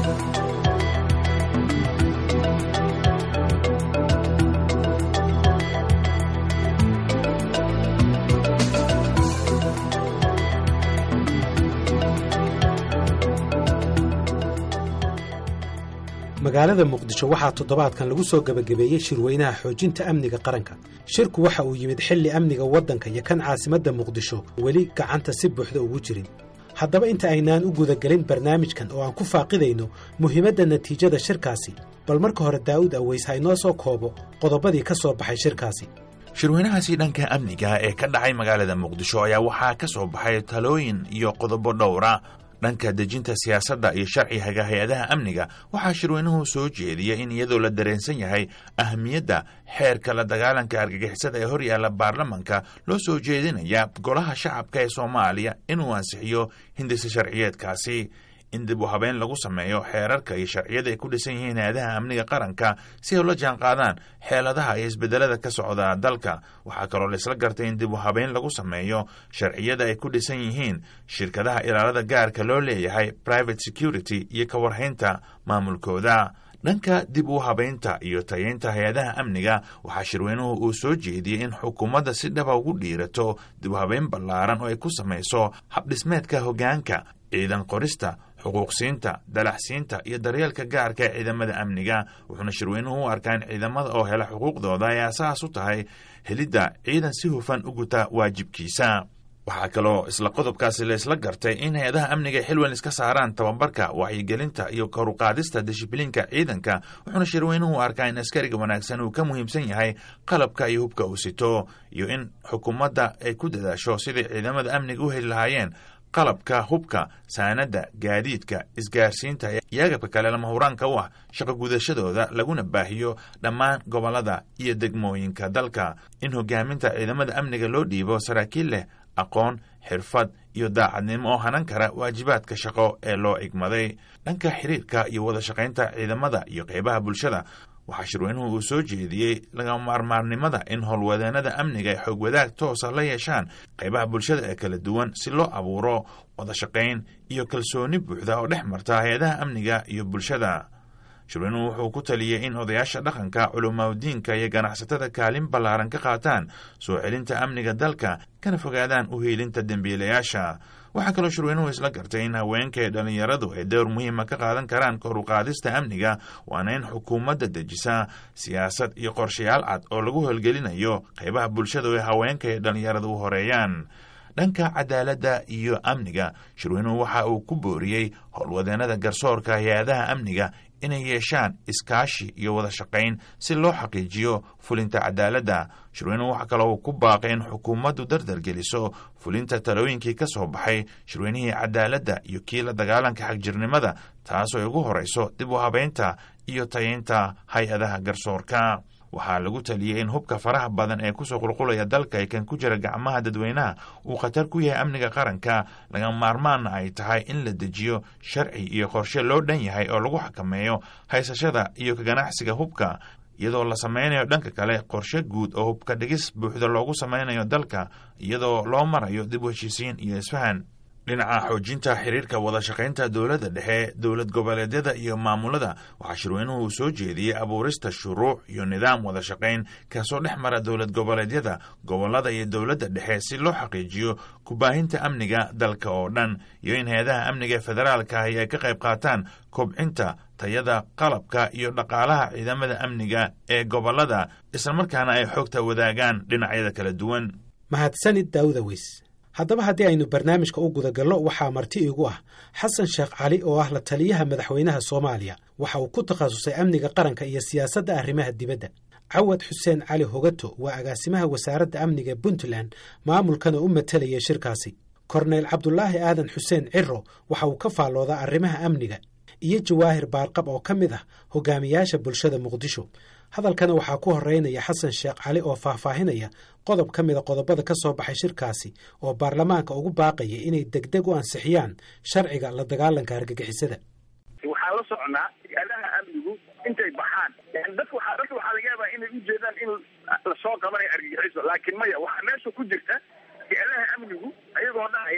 magaalada muqdisho waxaa toddobaadkan lagu soo gebagabeeyey shirweynaha xoojinta amniga qaranka shirku waxa uu yimid xilli amniga waddanka iyo kan caasimadda muqdisho weli gacanta si buuxda ugu jirin haddaba inta aynaan u gudagelin barnaamijkan oo aan ku faaqidayno muhiimadda natiijada shirkaasi bal marka hore daa'uud aweys ha inoo soo koobo qodobadii ka soo baxay shirkaasi shirweynahaasi dhanka amniga ee ka dhacay magaalada muqdisho ayaa waxaa ka soo baxay talooyin iyo qodobo dhowra dhanka dejinta siyaasadda iyo sharciga hay-adaha amniga waxaa shirweynuhu soo jeediyey in iyadoo la dareensan yahay ahamiyadda xeerka la dagaalanka argagixisada ee horyaalla baarlamanka loo soo jeedinaya golaha shacabka ee soomaaliya inuu ansixiyo hindisa sharciyeedkaasi in dib u habeen lagu sameeyo xeerarka iyo sharciyada ay ku dhisan yihiin hay-adaha amniga qaranka si ay ula jaan qaadaan xeeladaha iyo isbedelada ka socda dalka waxaa kaloo laisla gartay in dib u habeen lagu sameeyo sharciyada ay ku dhisan yihiin shirkadaha ilaalada gaarka loo leeyahay private security iyo ka warhaynta maamulkooda dhanka dib u habaynta iyo tayeynta hay-adaha amniga waxaa shirweynuhu uu soo jeediyey in xukuumadda si dhaba ugu dhiirato dib u habeyn ballaaran oo ay ku samayso habdhismeedka hoggaanka ciidan qorista xuquuqsiinta dalaxsiinta iyo daryeelka gaarka ee ciidamada amniga wuxuuna shirweynuhu u arkaa in ciidamada oo hela xuquuqdooda ay asaas u tahay helidda ciidan si hufan u guta waajibkiisa waxaa kaloo isla qodobkaasi la isla gartay in hay-adaha amniga xilwan iska saaraan tababarka wacyigelinta iyo koruqaadista dishibliinka ciidanka wuxuuna shirweynuhu arkaa in askariga wanaagsan uu ka muhiimsan yahay qalabka iyo hubka uu sito iyo in xukuumadda ay ku dadaasho sidai ciidamada amniga u heli lahaayeen qalabka hubka saanadda gaadiidka isgaarsiinta iyo agabka kale lama huraanka u ah shaqo gudashadooda laguna baahiyo dhammaan gobollada iyo degmooyinka dalka in hogaaminta ciidamada amniga loo dhiibo saraakiil leh aqoon xirfad iyo daacadnimo oo hanan kara waajibaadka shaqo ee loo igmaday dhanka xiriirka iyo wada shaqaynta ciidamada iyo qeybaha bulshada waxaa shirweynuhu uu soo jeediyey lagama maarmaarnimada in howlwadeenada amniga ay xoog wadaag toosa la yeeshaan qaybaha bulshada ee kala duwan si loo abuuro wada shaqayn iyo kalsooni buuxda oo dhex marta hay-adaha amniga iyo bulshada shirweynuhu wuxuu ku taliyey in odayaasha dhaqanka culamaadiinka iyo ganacsatada kaalin ballaaran ka qaataan soo celinta amniga dalka kana fogaadaan u hiilinta dembiilayaasha waxaa kaloo shirweynuhu isla gartay in haweenka ee dhallinyaradu ay dowr muhiima ka qaadan karaan koruqaadista amniga waana in xukuumadda dejisa siyaasad iyo qorshayaal cad oo lagu howlgelinayo qaybaha bulshada ee haweenka ee dhallinyarada u horeeyaan dhanka cadaaladda iyo amniga shirweynuhu waxa uu ku booriyey howlwadeenada garsoorka hay-adaha amniga inay yeeshaan iskaashi iyo wada shaqayn si loo xaqiijiyo fulinta cadaaladda shirweynuhu waxa kaloo uu ku baaqay in xukuumaddu dardargeliso fulinta talooyinkii ka soo baxay shirweynihii cadaaladda iyo kii la dagaalanka xagjirnimada taasoo ay ugu horayso dib u habaynta iyo tayeynta hay-adaha garsoorka waxaa lagu taliyey in hubka faraha badan ee kusoo qulqulaya dalka ee kan ku jira gacmaha dadweynaha uu khatar ku yahay amniga qaranka lagama maarmaanna ay tahay in la dejiyo sharci iyo qorshe loo dhan yahay oo lagu xakameeyo haysashada iyo ka ganacsiga hubka iyadoo la sameynayo dhanka kale qorshe guud oo hubka dhigis buuxda loogu sameynayo dalka iyadoo loo marayo dib u heshiisiin iyo isfahan dhinaca xoojinta xiriirka wada shaqaynta dowladda dhexe dowlad goboleedyada iyo maamulada waxaa shirweynuhu uu soo jeediyey abuurista shuruuc iyo nidaam wada shaqayn kaasoo dhex mara dowlad goboleedyada gobollada iyo dowladda dhexe si loo xaqiijiyo kubaahinta amniga dalka oo dhan iyo in hay-adaha amniga federaalka ahi ay ka qayb qaataan kobcinta tayada qalabka iyo dhaqaalaha ciidamada amniga ee gobollada islamarkaana ay xogta wadaagaan dhinacyada kala duwan mahadsanid daawuda weys haddaba haddii aynu barnaamijka u gudagallo waxaa marti iigu ah xasan sheekh cali oo ah la taliyaha madaxweynaha soomaaliya waxa uu ku takhasusay amniga qaranka iyo siyaasadda arrimaha dibadda cawad xuseen cali hogato waa agaasimaha wasaaradda amniga puntland maamulkana u matelaya shirkaasi korneyl cabdulaahi aadan xuseen ciro waxa uu ka faalloodaa arrimaha amniga iyo jawaahir baarqab oo ka mid ah hogaamiyaasha bulshada muqdisho hadalkana waxaa ku horeynaya xasan sheekh cali oo faahfaahinaya qodob ka mida qodobada ka soo baxay shirkaasi oo baarlamaanka ugu baaqaya inay degdeg u ansixiyaan sharciga la dagaalanka argagixisada waxaan la soconaa hay-adaha amnigu intay baxaan dadka waxaa dadka waxaa laga yaabaa inay ujeedaan in lasoo qabanayo argagixiso laakiin maya waxaa meesha ku jirta hay-adaha amnigu ayagoo dhahaya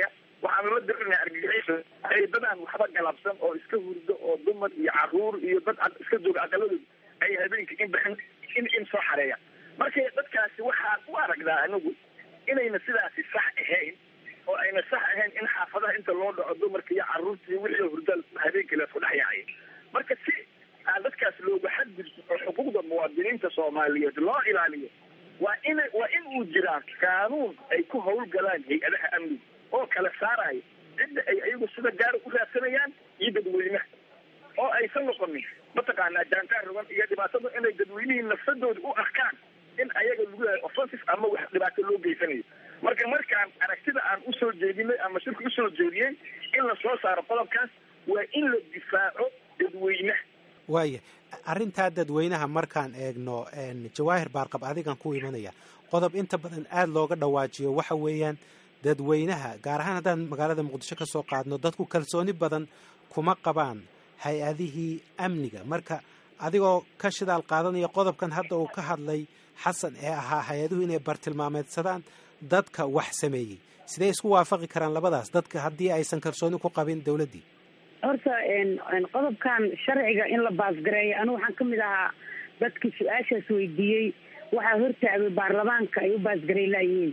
waxaanu la dirinaa argagixiso ay dadaan waxba galabsan oo iska hurdo oo dumar iyo caruur iyo dad iska jooga aqaladooda ay habeenkii in baxin in in soo xareeya marka dadkaasi waxaan u aragdaa anigu inayna sidaasi sax ahayn oo ayna sax ahayn in xaafadaha inta loo dhaco dumarka iyo caruurta iyo wixii hurda habeenkii laisku dhex yaacay marka si aan dadkaas looga xadgudbo oo xuquuqda muwaadiniinta soomaaliyeed loo ilaaliyo waa in waa in uu jiraa qaanuun ay ku hawlgalaan hay-adaha amniga oo kala saaraya cidda ay ayagu sida gaara u raadsanayaan iyo dadweynaha oo aysan noqonin mataqaanaa jaantaar rogan iyo dhibaatada inay dadweynihii nafsadooda u arkaan in ayaga lagu yahay offensive ama wax dhibaato loo geysanayo marka markaan aragtida aan usoo jeedinay ama shirka usoo jeediyey in la soo saaro qodobkaas waa in la difaaco dadweynaha waaya arrintaa dadweynaha markaan eegno jawaahir baarqab adigan ku imanaya qodob inta badan aada looga dhawaajiyo waxa weeyaan dadweynaha gaar ahaan haddaan magaalada muqdisho ka soo qaadno dadku kalsooni badan kuma qabaan hay-adihii amniga marka adigoo ka shidaal qaadanaya qodobkan hadda uu ka hadlay xasan ee ahaa hay-aduhu inay bartilmaameedsadaan dadka wax sameeyey sidee isku waafaqi karaan labadaas dadka haddii aysan kalsooni ku qabin dowladdii horta qodobkan sharciga in la baasgareeyo anigu waxaan ka mid ahaa dadkii su-aashaas weydiiyey waxaa hortaagay baarlamaanka ay u baasgarey laayihiin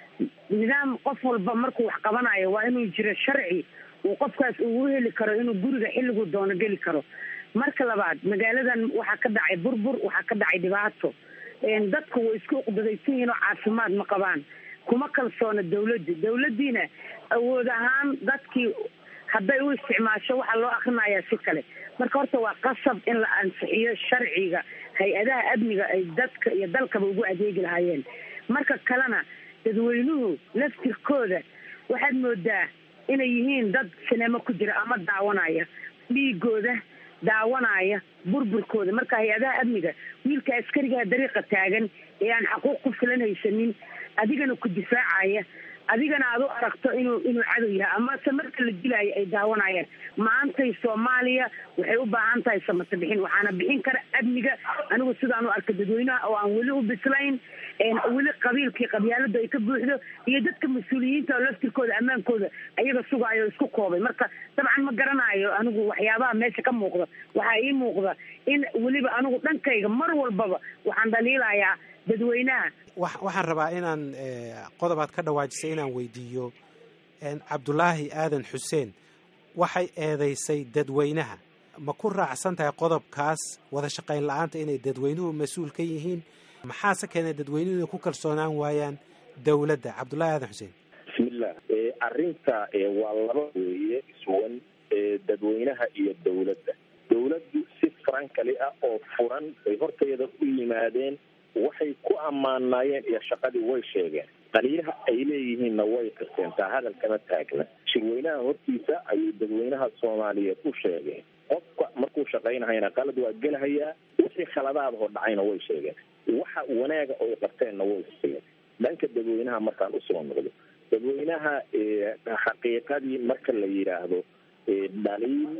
nidaam qof walba markuu wax qabanayo waa inuu jiro sharci uu qofkaas ugu heli karo inuu guriga xilliguu doono geli karo marka labaad magaaladan waxaa ka dhacay burbur waxaa ka dhacay dhibaato dadku way isku uqdadaysan yihiin oo caafimaad ma qabaan kuma kalsoona dawladda dawladdiina awood ahaan dadkii hadday u isticmaasho waxaa loo akrinayaa si kale marka horta waa qasab in la ansixiyo sharciga hay-adaha amniga ay dadka iyo dalkaba ugu adeegi lahaayeen marka kalena dadweynuhu laftirkooda waxaad moodaa inay yihiin dad sinemo ku jira ama daawanaya dhiigooda daawanaya burburkooda marka hay-adaha amniga wiilka askarigaha dariiqa taagan ee aan xaquuq ku filan haysanin adigana ku difaacaya adigana aad u aragto inuu inuu cadow yahay amase marka la dilaayo ay daawanayaan maantay soomaaliya waxay u baahan tahay samata bixin waxaana bixin kara amniga anigu sidaan u arka dadweynaha oo aan weli u bislayn weli qabiilkii qabyaalada ay ka buuxdo iyo dadka mas-uuliyiinta oo laftirkooda ammaankooda ayaga sugaayo isku koobay marka dabcan ma garanayo anigu waxyaabaha meesha ka muuqda waxaa ii muuqda in weliba anigu dhankayga mar walbaba waxaan dhaliilayaa dadweynaha waxaan rabaa inaan qodobaad ka dhawaajisay inaan weydiiyo cabdulaahi aadan xuseen waxay eedaysay dadweynaha ma ku raacsan tahay qodobkaas wada shaqayn la-aanta inay dadweynuhu mas-uul ka yihiin maxaase keenay dadweynuhu inay ku kalsoonaan waayaan dowladda cabdullaahi aadan xuseen bismillah arrinta waa laba weeye iswan dadweynaha iyo dowladda dowladdu si farankali ah oo furan bay horteeda u yimaadeen waxay ku ammaanaayeen iyo shaqadii way sheegeen qaliilaha ay leeyihiinna way qirteentaa hadal kama taagna shirweynaha hortiisa ayay dadweynaha soomaaliyeed u sheegeen qofka markuu shaqaynahayna qalad waa gelahayaa wixii khaladaadahoo dhacayna way sheegeen waxa wanaaga oy qabteenna way sheegeen dhanka dadweynaha markaan usoo noqdo dadweynaha xaqiiqadii marka la yidhaahdo dhaliil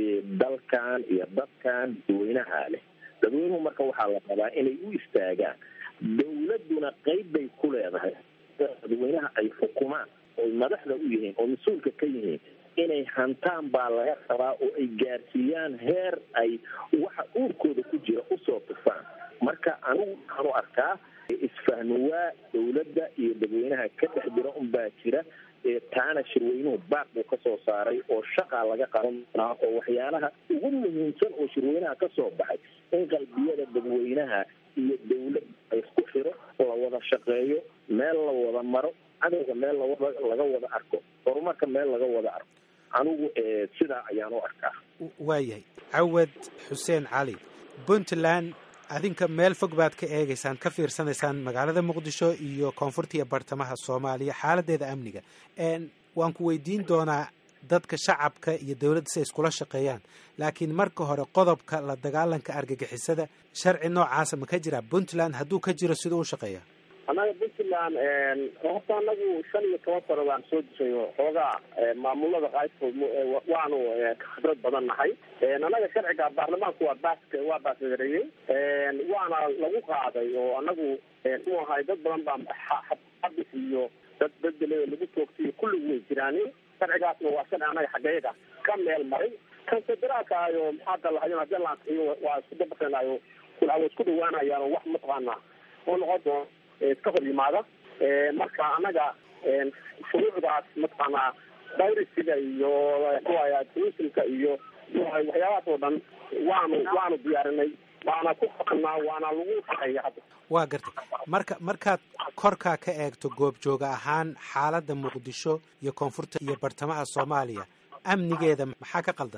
dalkan iyo dadkan dadweynaha leh dadweynuhu marka waxaa la rabaa inay u istaagaan dawladduna qeyb bay ku leedahay dadweynaha ay xukumaan oy madaxda u yihiin oo mas-uulka ka yihiin inay hantaan baa laga rabaa oo ay gaarsiiyaan heer ay waxa uurkooda ku jira usoo tufaan marka anigu waxaan u arkaa isfahnuwaa dawladda iyo dadweynaha ka dhex jira unbaa jira taana shirweynuhu baaq buu ka soo saaray oo shaqaa laga qaban doonaa oo waxyaalaha ugu muhiimsan oo shirweynaha ka soo baxay in qalbiyada dadweynaha iyo dawlad la isku xiro la wada shaqeeyo meel la wada maro cadowga meel laga wada arko horumarka meel laga wada arko anigu sidaa ayaan u arkaa waayahay cawad xuseen cali puntland adinka meel fog baad ka eegaysaan ka fiirsanaysaan magaalada muqdisho iyo koonfurta iyo bartamaha soomaaliya xaaladeeda amniga waan ku weydiin doonaa dadka shacabka iyo dowladda si ay iskula shaqeeyaan laakiin marka hore qodobka la dagaalanka argagixisada sharci noocaasa ma ka jira puntland hadduu ka jiro siduu u shaqeeya annaga puntland horta anagu shan iyo toban sano waan soo dishay xoogaa maamulada qaybtood waanu khibrad badan nahay annaga sharciga baarlamaanku waa baas waa baasgareeyey waana lagu qaaday oo anagu mu ahay dad badan baa xabis iyo dad bedele lagu toogtay kulligu way jiraan sharcigaasna waa sharci anaga xaggeyaga ka meel maray kan federaalka ayo maxaa dalahayo hadii la ansixiyo waa isku dabaqeenayo waa isku dhawaanayaan wax mataqaana oo noqon doono iska hor yimaada marka anaga shuruucdaas mataqaanaa dayrisiga iyo muxuaya tourismka iyo waxyaabahaas oo dhan waanu waanu diyaarinay waana ku faanaa waana lagu shaqeeya hadda waa gartay marka markaad korkaa ka eegto goobjooga ahaan xaaladda muqdisho iyo koonfurta iyo bartamaha soomaaliya amnigeeda maxaa ka qaldan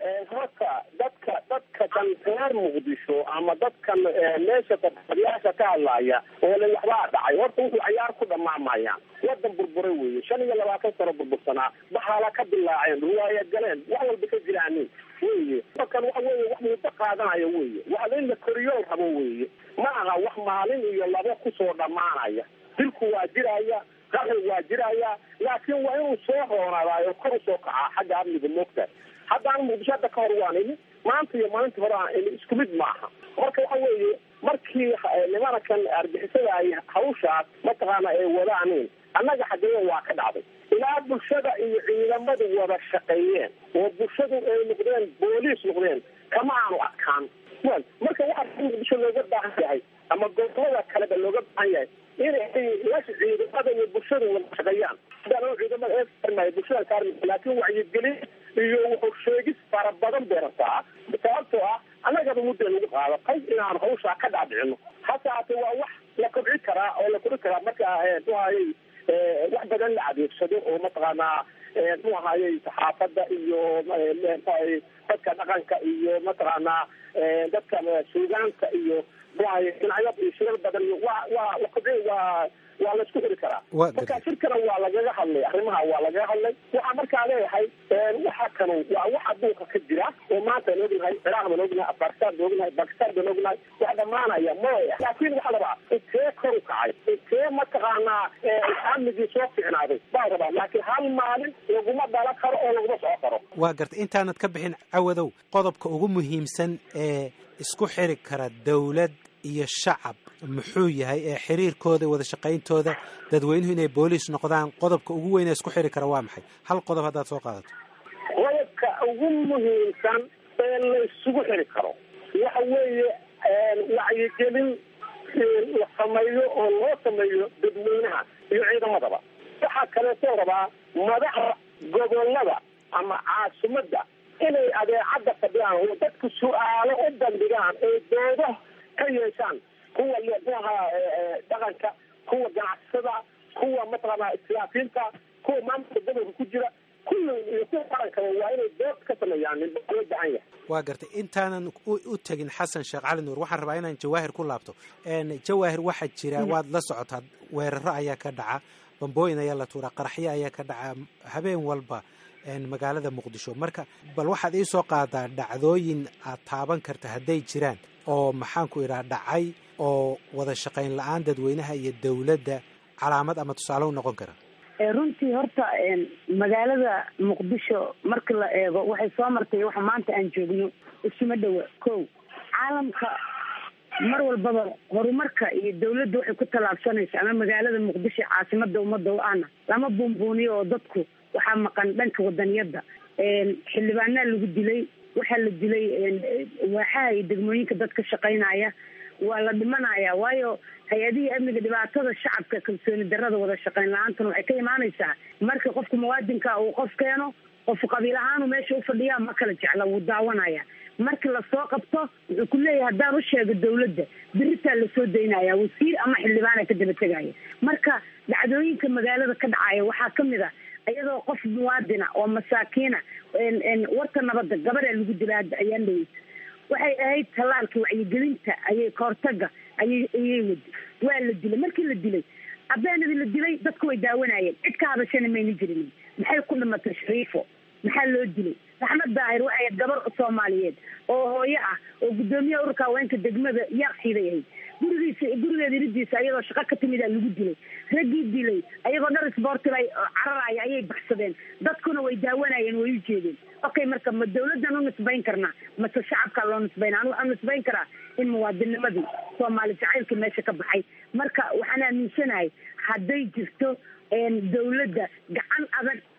horta dadka dadka kan reer muqdisho ama dadkan meesha dadyaasha ka hadlaaya oo le waxbaa dhacay horta wuxuu cayaar ku dhamaamayaan wadan burburay weeye shan iyo labaatan sano burbursanaa baxaala ka dilaaceen riwaaya galeen wax walba ka jiraanin weye dakan waxa weye wax muddo qaadanayo weye wax in la koriyo rabo weye ma aha wax maalin iyo labo kusoo dhammaanaya dilku waa jiraya qaxi waa jiraya laakiin waa inuu soo roonadaayo kor usoo kacaa xagga amniga moogta haddaan muqdisho hadda ka hor waan ini maanta iyo maalinta hore aan ini isku mid maaha marka waxa weeye markii nimanakan argixisada ay hawshaas mataqaana ay wadaanin annaga xageeya waa ka dhacday ilaa bulshada iyo ciidamadu wada shaqeeyeen oo bulshadu ay noqdeen booliis noqdeen kama aanu adkaan wel marka waxaa muqdisho looga baahan yahay ama gobolada kaleba looga baahan yahay inay la ciidamada iyo bulshadu wada shaqeeyaan hadaan ciidamada eearmay bulshada kaarmi laakiin wacyigelin iyo wuxuu sheegis fara badan bay rabtaa sababtoo ah annagaba mudda lagu qaadatay inaan hawshaa ka dhaadhicino hase haate waa wax la kobci karaa oo la kori karaa marka muhayay wax badan la adeegsado oo mataqaanaa mu ahayey saxaafadda iyo mxuahay dadka dhaqanka iyo mataqaanaa dadka suugaanta iyo muahay dhinacyo iyo shirar badan iyo waa waa la kobci waa waa la isku xiri karaa marka shirkana waa lagaga hadlay arrimaha waa lagaga hadlay waxaa markaa leeyahay waxa kanu waa wax adduunka ka jira oo maanta aan ognahay ciraaq baan ognahay afghanistan baan ognahay bakistan baan ognahay wax dhamaanaya maya laakiin waxaa rabaa intee kor u kacay intee mataqaanaa amnigii soo ficnaaday baa rabaa laakiin hal maalin laguma dhala karo oo laguma soco karo waa gartay intaanad ka bixin cawadow qodobka ugu muhiimsan ee isku xiri kara dawlad iyo shacab muxuu yahay ee xiriirkooda wada shaqayntooda dadweynuhu inay booliis noqdaan qodobka ugu weyn ee isku xiri kara waa maxay hal qodob haddaad soo qaadato qodobka ugu muhiimsan ee la isugu xiri karo waxa weeye wacyigelin la sameeyo oo loo sameeyo dadweynaha iyo ciidamadaba waxaa kaleetoo rabaa madaxda gobolada ama caasimadda inay adeecadda fadhiyaan oo dadku su-aalo u bandhigaan ee doodo ka yeeshaan kuwa muaha dhaqanka kuwa ganacsada kuwa mataqaana islaafiinta kuwa maamulka gobolka ku jira kulli iyo kuwa qarankaba waa inay dood ka sameeyaan loo baahan yahay waa gartay intaanan u tegin xasan sheekh cali nuur waxaan rabaa inaan jawaahir ku laabto jawaahir waxaa jira waad la socotaa weeraro ayaa ka dhaca bambooyin ayaa la tuuraa qaraxyo ayaa ka dhaca habeen walba magaalada muqdisho marka bal waxaad iisoo qaadaa dhacdooyin aad taaban karta hadday jiraan oo maxaanku idhaha dhacay oo wada shaqayn la-aan dadweynaha iyo dawladda calaamad ama tusaale u noqon kara runtii horta magaalada muqdisho marka la eego waxay soo martay waxa maanta aan joogno isuma dhowa ko caalamka mar walbaba horumarka iyo dawladda waxay ku tallaabsanaysa ama magaalada muqdisho caasimada ummadda o ana lama buunbuuniyo oo dadku waxaa maqan dhanka wadaniyadda xildhibaanaa lagu dilay waxaa la dilay waaxaha iyo degmooyinka dad ka shaqaynaya waa la dhimanaya waayo hay-adihii amniga dhibaatada shacabka kalsooni darada wada shaqayn la-aantuna waxay ka imaanaysaa marka qofka muwaadinka uu qof keeno qof qabiil ahaanu meesha ufadhiyaa ma kala jecla wuu daawanaya marka lasoo qabto wuxuu ku leeyahay haddaan u sheego dawladda beritaa lasoo daynaya wasiir ama xildhibaana ka daba tegaya marka dhacdooyinka magaalada ka dhacaya waxaa kamid a iyadoo qof muwaadina oo masaakiina warka nabadda gabadaa lagu dila ayaan dhaweysa waxay ahayd tallaalka wacyigelinta ayay kahortaga ayay ayay wadi waa la dilay markii la dilay abeenadii la dilay dadku way daawanayeen cid ka hadashana mayna jirin maxay ku dhimatay shariifo maxaa loo dilay raxmad daahir waxay ahayd gabar soomaaliyeed oo hooyo ah oo guddoomiyaha ururka haweenka degmada yaaqsiiday ahayd gurigiisa gurigeeda iridiisa ayadoo shaqo ka timid aa lagu dilay raggii dilay ayagoo dhar isboortiba cararaya ayay baxsadeen dadkuna way daawanayeen way u jeedeen okay marka ma dawladdan u nisbayn karnaa mase shacabkaa loo nisbayna anu waxaan nisbayn karaa in muwaadinimadii soomaali jacaylka meesha ka baxay marka waxaan aaminsanahay hadday jirto dawladda gacan adag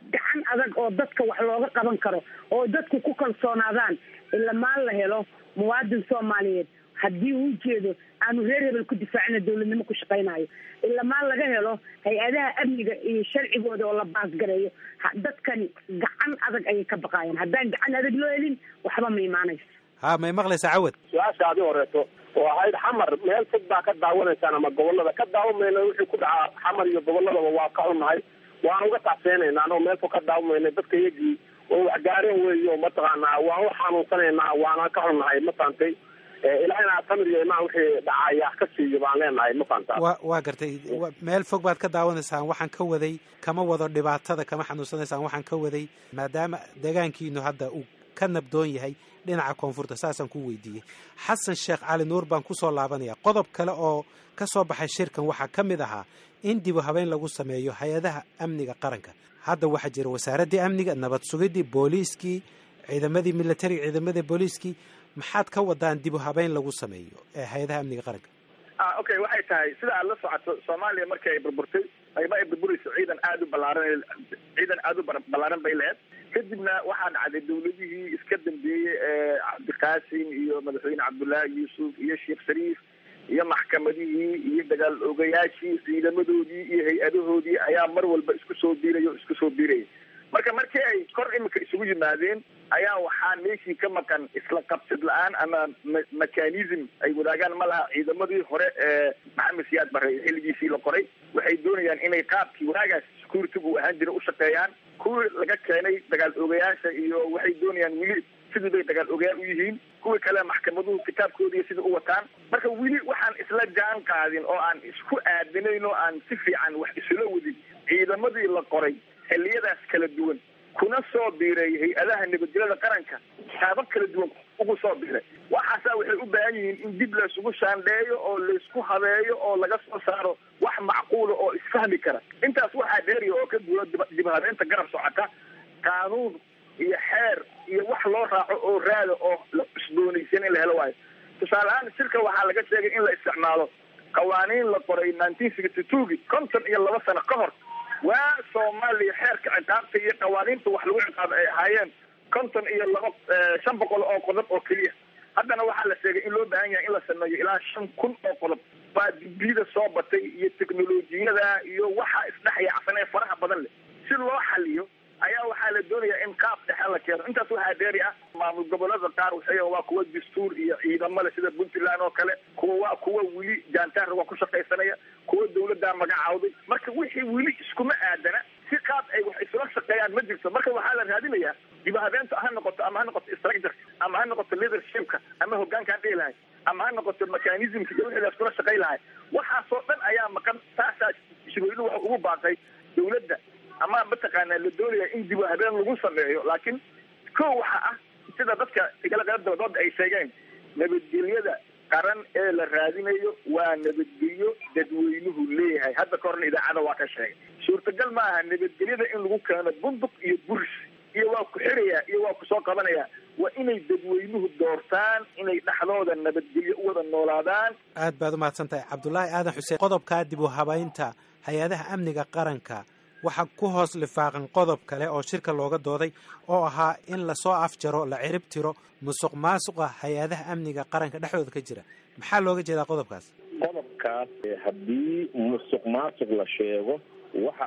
gacan adag oo dadka wax looga qaban karo oo dadku ku kalsoonaadaan ilamaan la helo muwaadin soomaaliyeed haddii uu jeedo aanu reer hebel ku difaacina dowladnimo ku shaqaynayo ilamaan laga helo hay-adaha amniga iyo sharcigooda oo la baasgareeyo dadkani gacan adag ayay ka baqaayaan haddaan gacan adag loo helin waxba ma imaanayso ha may maqlaysaa cawad su-aasha adi horeeto oo ahayd xamar meel fog baa ka daawanaysaan ama gobolada ka daawamayna wixii ku dhacaa xamar iyo goboladaba waa ka xunnahay waan uga tacseenaynaa anoo meel fog ka daawamayna dadka iyagii oo waxgaareen weeyo mataqaanaa waan u xanuunsanaynaa waana ka xunnahay ma fahamtay ilaahina samir iyo imaan wixii dhacaya ka siiyo baan leenahay ma fahamtaa wa waa gartay meel fog baad ka daawanaysaan waxaan ka waday kama wado dhibaatada kama xanuunsanaysaan waxaan ka waday maadaama deegaankiinu hadda uu ka nabdoon yahay dhinaca koonfurta saasaan ku weydiiyey xasan sheekh cali nuur baan kusoo laabanaya qodob kale oo ka soo baxay shirkan waxaa ka mid ahaa in dibu habeyn lagu sameeyo hay-adaha amniga qaranka hadda waxaa jira wasaaraddii amniga nabad sugidii booliiskii ciidamadii militariga ciidamadii booliiskii maxaad ka wadaan dibu habeyn lagu sameeyo ee hay-adaha amniga qaranka ah okay waxay tahay sida aad la socoto soomaaliya markii ay burburtay ayma ay burburayso ciidan aada u ballaaran ciidan aada u ballaaran bay lahayd kadibna waxaa dhacday dawladihii iska dambeeyey ee cabdiqaasim iyo madaxweyne cabdullaahi yuusuf iyo sheekh shariif iyo maxkamadihii iyo dagaal ogayaashii ciidamadoodii iyo hay-adahoodii ayaa mar walba isku soo biiraya o isku soo biiraya marka markii ay kor imika isugu yimaadeen ayaa waxaa meeshii ka maqan isla qabsid la-aan ama mechanism ay wadaagaan ma laha ciidamadii hore ee maxamed siyaad bare xilligiisii la qoray waxay doonayaan inay qaabkii wanaagaas security uu ahaan jira u shaqeeyaan kuwii laga keenay dagaal ogayaasha iyo waxay doonayaan weli sidii bay dagaal ogayaal u yihiin kuwii kale maxkamaduhu kitaabkoodii sida u wataan marka weli waxaan isla jaan qaadin oo aan isku aadinayn oo aan si fiican wax isula wadin ciidamadii la qoray xilliyadaas kala duwan kuna soo biiray hay-adaha nabadgelyada qaranka taabab kala duwan ugu soo biiray waxaasaa waxay u baahan yihiin in dib laysugu shaandheeyo oo laysku habeeyo oo laga soo saaro wax macquula oo isfahmi kara intaas waxaa dheeriya oo ka duula dib habeenta garab socota qaanuun iyo xeer iyo wax loo raaco oo raada oo la cusboonaysan in la helo waayo tusaale ahaan shirka waxaa laga sheegay in la isticmaalo qawaaniin la qoray nineteen sixty twogi konton iyo laba sano ka hor waa soomaaliya xeerka ciqaabta iyo qawaaniinta wax lagu ciqaabo ay ahaayeen konton iyo laba shan boqol oo qodob oo keliya haddana waxaa la sheegay in loo baahan yahay in la sameeyo ilaa shan kun oo qodob baa dibiyada soo batay iyo teknolojiyada iyo waxa isdhexyaacsan ee faraha badan leh si loo xaliyo ayaa waxaa la doonayaa in qaab dhexe la keeno intaas waxaa dheeri ah maamul gobolada qaar waxay waa kuwa dastuur iyo ciidamale sida puntland oo kale kuwa waa kuwa weli jaantaar waa ku shaqaysanaya kuwa dawladdaa magacawday marka wixii weli iskuma aadana si qaab ay wax isula shaqeeyaan ma jirto marka waxaa la raadinayaa dibahabeenta ha noqoto ama ha noqoto structure ama ha noqoto leadershipka ama hogaankaan dhihi lahay ama ha noqoto mechanismka iyo wixii la iskula shaqay lahay waxaasoo dhan ayaa maqan taasaa shirweynuhu waxa ugu baaqay dawladda ama mataqaanaa la doonaya in dib habeen lagu sameeyo laakiin ko waxa ah sida dadka igala qala dabadooda ay sheegeen nabadgelyada qaran ee la raadinayo waa nabadgelyo dadweynuhu leeyahay hadda ka horna idaacada waa ka sheegay suurtagal ma aha nabadgelyada in lagu keeno bunduq iyo buris iyo waa ku xiraya iyo waa kusoo qabanaya waa inay dadweynuhu doortaan inay dhexdooda nabadgelyo u wada noolaadaan aad baad umahadsan tahay cabdulaahi aadan xuseen qodobkaa dib u habaynta hay-adaha amniga qaranka waxaa ku hoos lifaaqan qodob kale oo shirka looga dooday oo ahaa in lasoo afjaro la cirib tiro musuq maasuqa hay-adaha amniga qaranka dhexdooda ka jira maxaa looga jeedaa qodobkaas qodobkaas haddii musuq maasuq la sheego waxa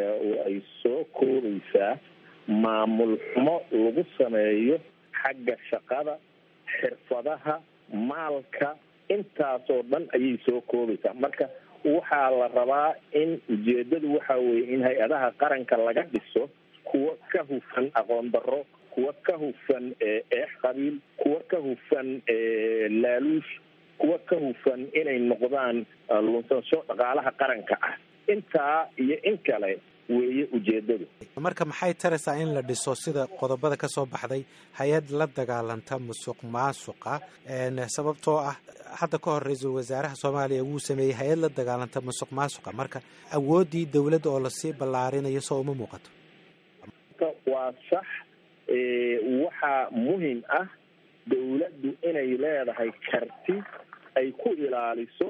ay soo koobaysaa maamul xumo lagu sameeyo xagga shaqada xirfadaha maalka intaasoo dhan ayay soo koobaysaa marka waxaa la rabaa in ujeedadu waxa weeye in hay-adaha qaranka laga dhiso kuwa ka hufan aqoon darro kuwa ka hufan eex qabiil kuwa ka hufan laaluush kuwa ka hufan inay noqdaan lunsansho dhaqaalaha qaranka ah intaa iyo in kale weeye ujeedadu marka maxay taraysaa in la dhiso sida qodobada ka soo baxday hay-ad la dagaalanta musuq maasuqa sababtoo ah hadda ka hor ra-iisul wasaaraha soomaaliya wuu sameeyey hay-ad la dagaalanta musuq maasuqa marka awooddii dawladda oo lasii ballaarinayo soo uma muuqato waa sax waxaa muhim ah dawladdu inay leedahay karti ay ku ilaaliso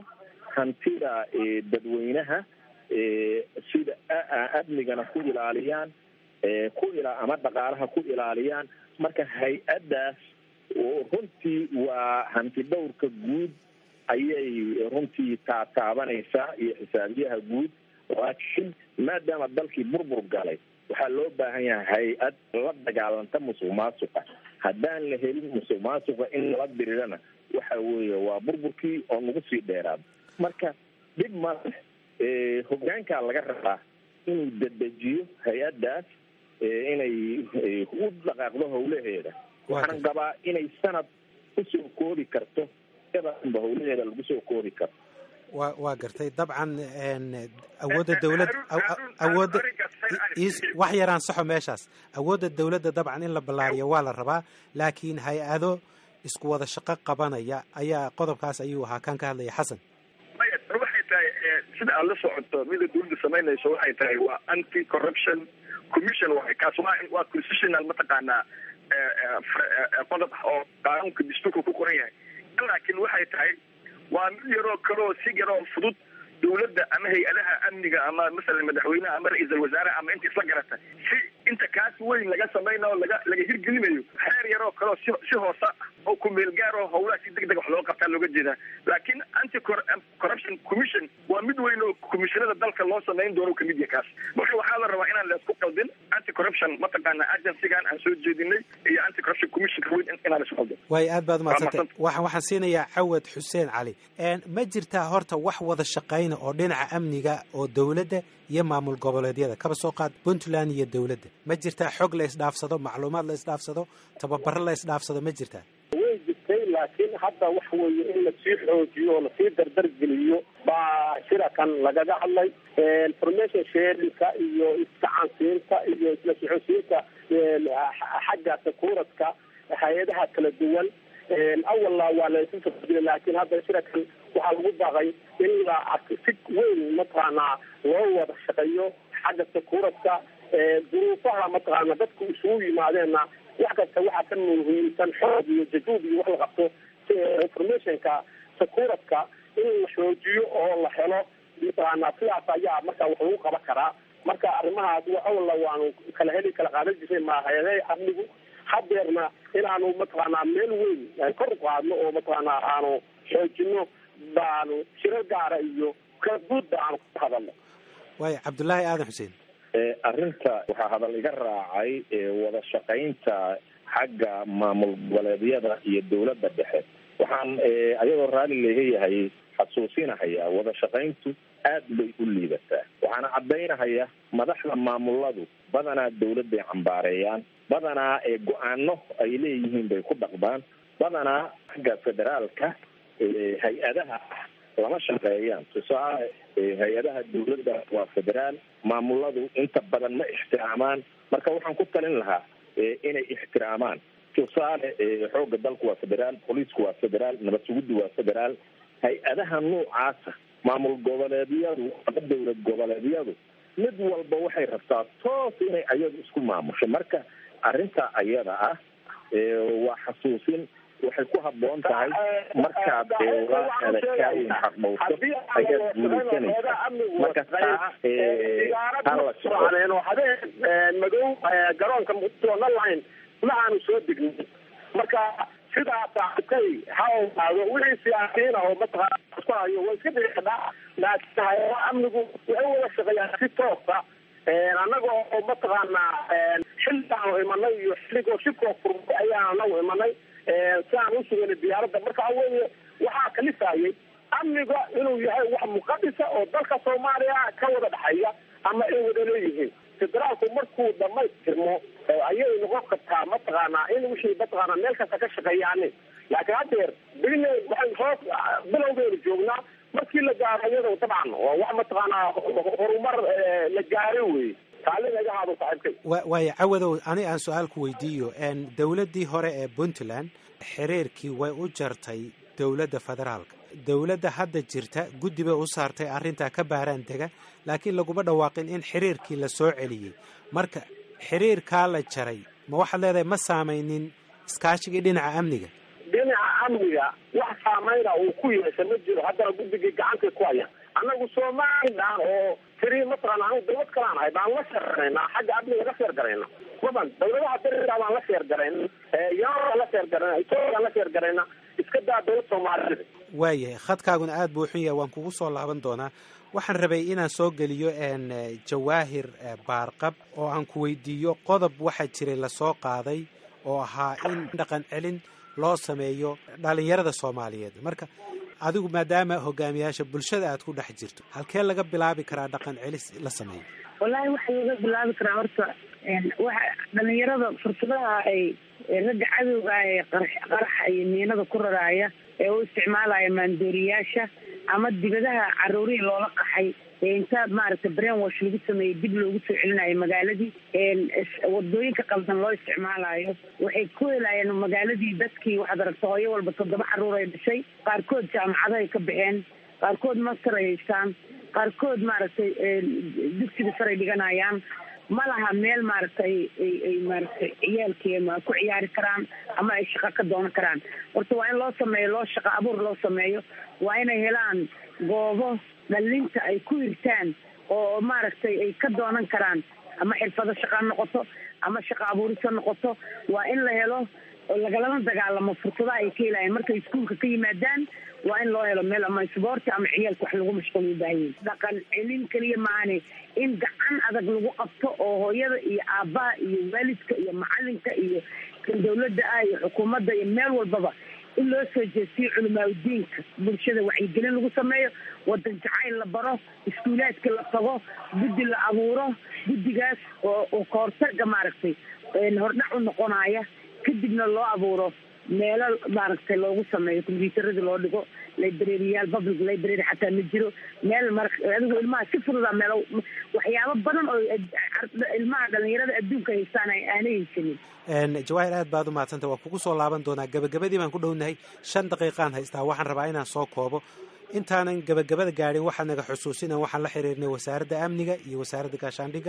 hantida dadweynaha sida amnigana ku ilaaliyaan ku ila ama dhaqaalaha ku ilaaliyaan marka hay-addaas runtii waa hanti dhowrka guud ayay runtii taataabanaysaa iyo xisaabiyaha guud laakiin maadaama dalkii burbur galay waxaa loo baahan yahay hay-ad la dagaalanta musuq maasuqa haddaan la helin musuq maasuqa in lala dirirana waxa weeye waa burburkii oo nagu sii dheeraado marka dhib male hogaankaa laga rabaa inuu dedejiyo hay-addaas inay u dhaqaaqdo howlaheeda waxaan qabaa inay sanad kusoo koobi karto ba howlaheeda lagu soo koobi karo wa waa gartay dabcan awoodda dawlad awoodda wax yaraan saxo meeshaas awoodda dawladda dabcan in la ballaariyo waa la rabaa laakiin hay-ado isku wada shaqo qabanaya ayaa qodobkaas ayuu ahaa kan ka hadlaya xasan maya waxay tahay sida aad la socoto mida dawladda samaynayso waxay tahay waa anti corruption commission waay kaas waa waa constitutional mataqaanaa qodob oo qaanuunka dastuurka ku qoran yahay laakiin waxay tahay waa mid yaroo kaleo si yaroo fudud dawladda ama hay-adaha amniga ama masalan madaxweyneha ama ra-iisal wasaare ama inta isla garata si inta kaas weyn laga samaynayo laga laga hirgelinayo xeer yaroo kaleo si si hoosa oo kumeel gaaro howlaha si deg deg wax loo qabtaa looga jeedaa laakiin anti corruption commission waa mid weyn oo commissionada dalka loo samayn doono kamid yahay kaas marka waxaa la rabaa inaan laisku qaldin anti corruption mataqaana agencygan aan soo jeedinay iyo anti corruption commissionka weyn inaan isku qaldin waayo aad baad umadsantay waxaan waxaan siinayaa cawad xuseen cali ma jirtaa horta wax wada shaqayna oo dhinaca amniga oo dawladda iyo maamul goboleedyada kaba soo qaad puntland iyo dawladda ma jirtaa xog la isdhaafsado macluumaad la isdhaafsado tababaro la isdhaafsado ma jirtaa way jirtay laakiin hadda waxa weeye in lasii xoojiyo oo lasii dardargeliyo baa shirakan lagaga hadlay information sharinka iyo iskacansiinta iyo isla soxosiinta xagga sakuuradka hay-adaha kala duwan awalna waa laysu socodiyay laakiin hadda shirakan waxaa lagu baaqay in la si weyn mataqaanaa loo wada shaqeeyo xagga sakuuradka duruufaha mataqaana dadku isugu yimaadeenna wax kasta waxaa ka muhiimsan xoog iyo jajuub iyo wax la qabto informationka sakuuradka in la xoojiyo oo la helo mataqaana sidaas ayaa marka wax lagu qaban karaa marka arrimahaas awalna waanu kala heli kala qaadan jiray mahayade amnigu hadeerna inaanu mataqaanaa meel weyn kor u qaadno oo mataqaanaa aanu xoojino baanu shiro gaara iyo kaguudba aanu ka hadalno waayo cabdullaahi aadan xuseen arrinta waxaa hadal iga raacay wada shaqaynta xagga maamul goboleedyada iyo dawladda dhexe waxaan ayadoo raalli leeyahay xasuusinahayaa wada shaqayntu aad bay u liidataa waxaana caddaynahaya madaxda maamuladu badanaa dawladday cambaareeyaan badanaa go-aano ay leeyihiin bay ku dhaqdaan badanaa xagga federaalka hay-adaha lama shaqeeyaan tusaale hay-adaha dawladda waa federaal maamuladu inta badan ma ixtiraamaan marka waxaan ku talin lahaa inay ixtiraamaan tusaale xoogga dalku waa federaal booliisku waa federaal nabad suguddu waa federaal hay-adaha noocaasa maamul goboleedyadu ama dawlad goboleedyadu mid walba waxay rabtaa toos inay ayadu isku maamusho marka arrinta ayada ah waa xasuusin waxay ku haboon tahay markaad walaaadakaayin xaqdhowto ayaad guulaysanaysa marka taa taa la soco habeen madow garoonka muqdisho line ma aanu soo degnin marka sidaas arkay ha ogaado wixii siyaasiyiin ah oo mataqaana isku hayo waa iska dhici kadhaa laakiin hay-adaha amnigu waxay wada shaqeeyaan si toosa annaga oo mataqaanaa xilligaanu imanay iyo xilligoo shibkoo furmay ayaan anagu imanay si aan usuganay diyaaradda marka weye waxaa kalifayay amniga inuu yahay wax muqadisa oo dalka soomaaliya ka wada dhexeeya ama ay wada leeyihiin federaalku markuu dhamaystirmo ayay noqon kartaa mataqaanaa in wixii mataqaanaa meel kasta ka shaqeeyaanin laakiin haddeer bine waxay hoos bilowgeenu joognaa markii la gaaro iyado dabcan waa wax mataqaanaa horumar la gaaray wey taaligaagahaado saaxiibkay waayo cawadow ani aan su-aal ku weydiiyo dowladdii hore ee puntland xiriirkii way u jartay dowladda federaalka dowladda hadda jirta guddi bay u saartay arrintaa ka baaraan dega laakiin laguma dhawaaqin in xiriirkii la soo celiyey marka xiriirkaa la jaray ma waxaad leedahay ma saamaynin iskaashigii dhinaca amniga dhinaca amniga wax saameyna uu ku yeesha ma jiro haddana guddigii gacantay ku haya anagu somalilan oo tiri mataqaana anu dawlad kalaan ahay baan la sheergaraynaa xagga amniga la sheergarayna wadan dawladaha dariga baan la sheergarayna yamaan la sheergarayna etoobiyan la sheergarayna iska daa dawlad soomaalida waayahay khadkaaguna aada buu xun yahay waan kugu soo laaban doonaa waxaan rabay inaan soo geliyo n jawaahir baarqab oo aan ku weydiiyo qodob waxaa jiray lasoo qaaday oo ahaa in dhaqan celin loo sameeyo dhalinyarada soomaaliyeed marka adigu maadaama hogaamiyaasha bulshada aad ku dhex jirto halkee laga bilaabi karaa dhaqan celis la sameeyo wallaahi waxaa laga bilaabi karaa horta waxa dhalinyarada fursadaha ay ragga cadowga ah ee qaraxa iyo miinada ku raraaya ee u isticmaalaya maandooriyaasha ama dibadaha caruurihii loola qaxay ee inta maaragtay brain wash lagu sameeyey dib loogu soo celinayo magaaladii wadooyinka qaldan loo isticmaalayo waxay ku helayeen magaaladii dadkii waxaad aragta hooyo walba toddoba caruur ay dhashay qaarkood jaamacadahay ka baxeen qaarkood master ay haystaan qaarkood maaragtay dugsiga saray dhiganayaan ma laha meel maaragtay ay maaragtay ciyaalkii ma ku ciyaari karaan ama ay shaqo ka doonan karaan horta waa in loo sameeyo loo shaqo abuur loo sameeyo waa inay helaan goobo dhalinta ay ku hirtaan oo maaragtay ay ka doonan karaan ama xirfado shaqa noqoto ama shaqo abuurisa noqoto waa in la helo oo lagalama dagaalamo fursadaha ay ka helayan markay iskuolka ka yimaadaan waa in loo helo meel ama isboorti ama ciyaalka wax lagu mashquul ubaahayen dhaqan celin keliya maahane in gacan adag lagu qabto oo hooyada iyo aabbaha iyo waalidka iyo macalinka iyo kan dawladda ah iyo xukuumadda iyo meel walbaba in loo soo jeestiyo culamaa udiinka bulshada wacyigelin lagu sameeyo wadan jacayl la baro iskuulaadka la tago guddi la abuuro guddigaas oo oo kahortaga maaragtay hordhac u noqonaya kadibna loo abuuro meelo maaragtay loogu sameeyo combyuutarada loo dhigo librariyaal public library xataa ma jiro meel mar adigu ilmaha si fududa meelo waxyaabo badan oo ilmaha dhalinyarada adduunka haystaan aanay haysanin jawaahir aad baad u mahadsanta waa kugu soo laaban doonaa gabagabadii baan ku dhownahay shan daqiiqaan haystaa waxaan rabaa inaan soo koobo intaanan gabagabada gaadhin waxaa naga xusuusinan waxaan la xiriirnay wasaaradda amniga iyo wasaaradda gaashaandhigga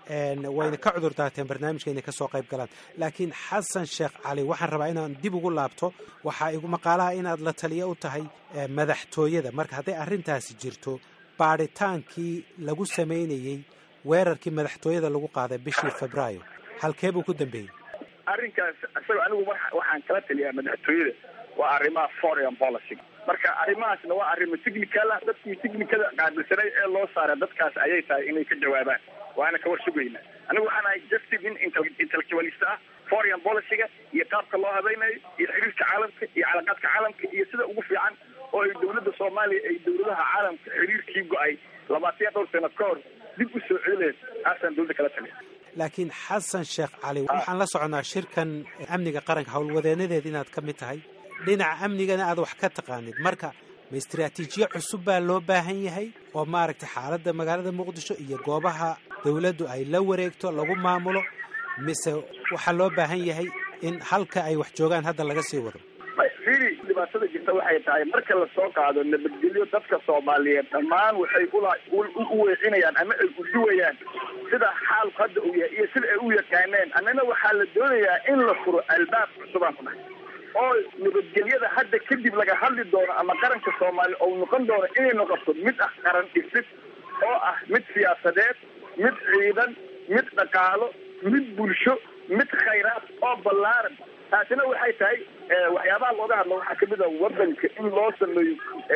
wayna ka cudur daateen barnaamijka inay kasoo qayb galaan laakiin xasan sheekh cali waxaan rabaa inaan dib ugu laabto waxaa igu maqaalaha inaad la taliyo u tahay madaxtooyada marka hadday arrintaasi jirto baadhitaankii lagu samaynayey weerarkii madaxtooyada lagu qaaday bishii febraayo halkee buu ku dambeeyey arrinkaas isaga anigu waxaan kala taliyaa madaxtooyada waa arrimaha foreign policy marka arrimahaasna waa arrimo technical ah dadkii technicada qaabilsanay ee loo saaray dadkaas ayay tahay inay ka jawaabaan waana ka war sugayna anigu waxaan ahay justice nin intellectualist ah foreign policyga iyo qaabka loo habaynayo iyo xiriirka caalamka iyo calaqaadka caalamka iyo sida ugu fiican oo ay dawladda soomaaliya ay dawladaha caalamka xiriirkii go-ay labaatan iyo dhowr sano ka hor dib u soo celilayd taasaan dawladda kala taliya laakiin xasan sheekh cali waxaan la soconaa shirkan amniga qaranka howlwadeenadeed inaad ka mid tahay dhinaca amnigana aad wax ka taqaanid marka ma istraatiijiye cusub baa loo baahan yahay oo maaragtay xaaladda magaalada muqdisho iyo goobaha dawladdu ay la wareegto lagu maamulo mise waxaa loo baahan yahay in halka ay wax joogaan hadda laga sii wado firi dhibaatada jirta waxay tahay marka lasoo qaado nabadgelyo dadka soomaaliyeed dhammaan waxay ula u weecinayaan ama ay uduwayaan sida xaalku hadda uu yahay iyo sida ay u yaqaaneen annana waxaa la doonayaa in la furo albaab cusubaan ku dhahay oo nabadgelyada hadda kadib laga hadli doono ama qaranka soomaaliya oo noqon doono inay noqoto mid ah qaran dhisid oo ah mid siyaasadeed mid ciidan mid dhaqaalo mid bulsho mid khayraad oo ballaaran taasina waxay tahay waxyaabaha looga hadlo waxaa kamid a wadanka in loo sameeyo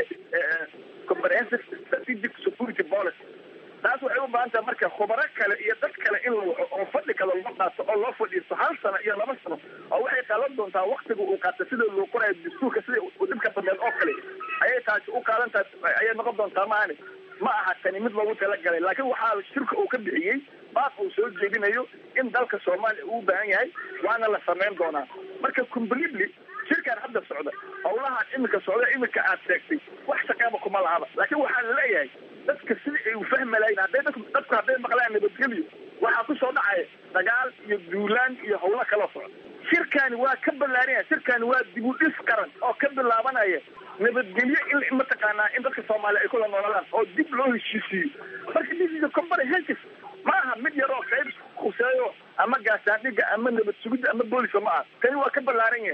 comprehensive strategic security policy taas waxay u baahan tahay marka khubaro kale iyo dad kale in la waco oo fadhi kale loo qaato oo loo fadhiisto hal sano iyo laba sano oo waxay qaadan doontaa waktiga uu qaato sida loo qorayo dastuurka sida dhibka badeed oo kale ayay taasi u qaadan tahay ayay noqon doontaa maani ma aha tani mid loogu talagalay laakiin waxaa shirka uu ka bixiyey baaq uu soo jeedinayo in dalka soomaaliya uu u baahan yahay waana la samayn doonaa marka completely shirkaan hadda socda howlahaan iminka socda iminka aad sheegtay wax shaqeeba kuma lahaba laakiin waxaa la leeyahay dadka sida ay ufahmi lahayn hadday dadku dadku hadday maqlaan nabadgelyo waxaa kusoo dhacaya dagaal iyo duulaan iyo howlo kala socda shirkaani waa ka ballaaranya shirkaani waa dib u dhis qaran oo ka bilaabanaya nabadgelyo in mataqaanaa in dadka soomaaliya ay kula nooladaan oo dib loo heshiisiiyo marka this is a comprehensive ma aha mid yar oo qayb khuseeyo ama gaasaandhiga ama nabad sugidda ama booliska ma aha kani waa ka ballaaran yahay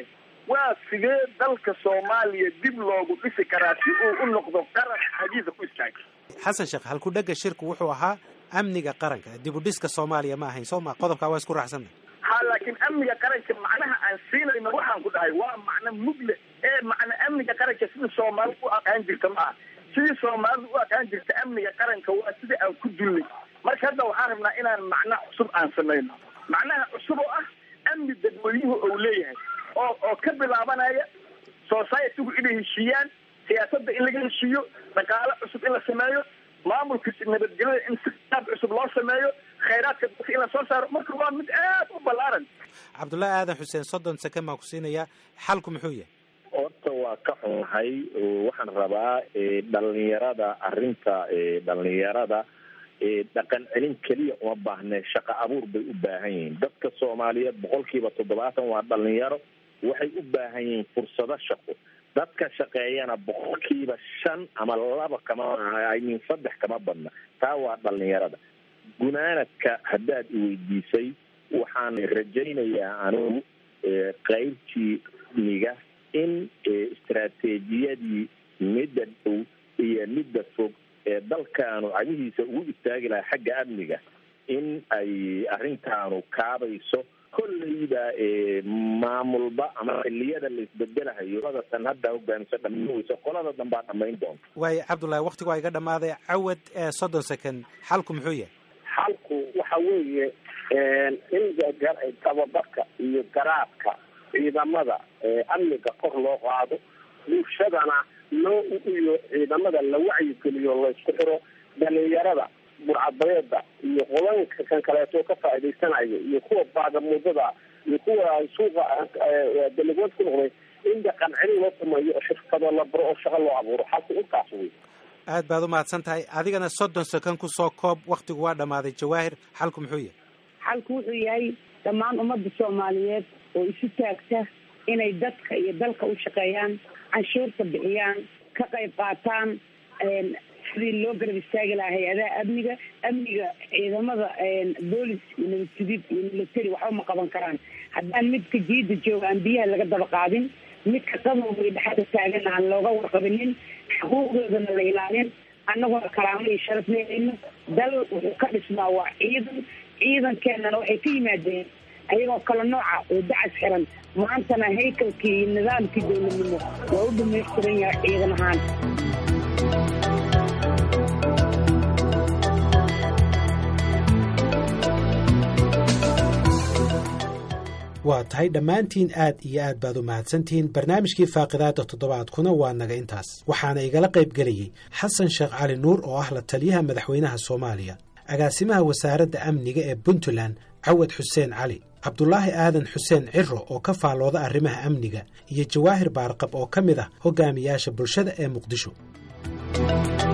waa sidee dalka soomaaliya dib loogu dhisi karaa si uu u noqdo qaran xagiisa ku istaaga xasan sheekh halkudhega shirku wuxuu ahaa amniga qaranka dib u dhiska soomaaliya ma ahayn soo ma qodobkaa waa isku raacsanna ha laakiin amniga qaranka macnaha aan siinayno waxaan ku dhahay waa macno mugle ee macna amniga qaranka sidii soomaalida u aqaan jirta ma aha sidii soomaalida u aqaan jirta amniga qaranka waa sidii aan ku dullay marka hadda waxaan rabnaa inaan macna cusub aan samayno macnaha cusub oo ah amni dadweynuhu ou leeyahay oo oo ka bilaabanaya societygu inay heshiiyaan siyaasadda in laga heshiiyo dhaqaale cusub in la sameeyo maamulka nabadgelyada in siaab cusub loo sameeyo khayraadka dadka in la soo saaro marka waa mid aad u ballaaran cabdullaahi aadan xuseen soddon seken baan ku siinayaa xalku muxuu yahay horta waa ka xunahay waxaan rabaa dhalinyarada arrinta dhalinyarada dhaqan celin keliya uma baahne shaqo abuur bay u baahan yihiin dadka soomaaliyeed boqolkiiba toddobaatan waa dhalinyaro waxay u baahan yihiin fursado shaqo dadka shaqeeyana boqolkiiba shan ama laba kama min saddex kama badna taa waa dhalinyarada gunaanadka haddaad iweydiisay waxaan rajaynayaa anigu qaybtii niga in istaraatiijiyadii midda dhow iyo midda fog ee dalkaanu cagihiisa ugu istaagi lahaa xagga amniga in ay arrintaanu kaabayso kolleyda maamulba ama xiliyada la isbedelahayo ladatan hadda hogaamiso dhamayn weyso qolada dambaa dhamayn doonta waayo cabdullaahi waktigu waa iga dhammaaday cawad soddon second xalku muxuu yahay xalku waxa weeye in tababarka iyo garaadka ciidamada amniga kor loo qaado bulshadana loo iyo ciidamada la wacyigeliyo laysku xiro dhalinyarada burcadbareeda iyo qodanka kan kaleeto ka faa'iidaysanayo iyo kuwa baagamuudada iyo kuwa suuqa dalagood ku noqday in dhaqan celin loo sameeyo oo shirkado la baro oo shaqo loo abuuro xalku intaas wey aad baad umahadsan tahay adigana soddon second kusoo koob waktigu waa dhammaaday jawaahir xalku muxuu yahay xalku wuxuu yahay dhammaan ummadda soomaaliyeed oo isu taagta inay dadka iyo dalka u shaqeeyaan canshuurta bixiyaan ka qayb qaataan sidii loo garab istaagi lahaa hay-adaha amniga amniga ciidamada boolis iyo nabadsugid iyo military waxba ma qaban karaan haddaan midka jiida jooga aan biyaha laga daba qaadin midka qadowga iyo dhexda taagan aan looga warqabinin xuquuqdoodana la ilaalin annaguna karaamo iyo sharaf leelayno dal wuxuu ka dhismaa waa ciidan ciidankeenana waxay ka yimaadeen ayagoo kala nooca oo dacas xiran maantana haykalkii iyo nidaamkii dowladnimo waa u dhamaystiran yahay ciidan ahaan waa tahay dhammaantiin aad iyo aad baad u mahadsantihiin barnaamijkii faaqidaada toddobaadkuna waa naga intaas waxaana igala qayb gelayey xasan sheekh cali nuur oo ah la taliyaha madaxweynaha soomaaliya agaasimaha wasaaradda amniga ee puntland cawad xuseen cali cabdulaahi aadan xuseen ciro oo ka faallooda arrimaha amniga iyo jawaahir baarqab oo ka mid ah hogaamiyaasha bulshada ee muqdisho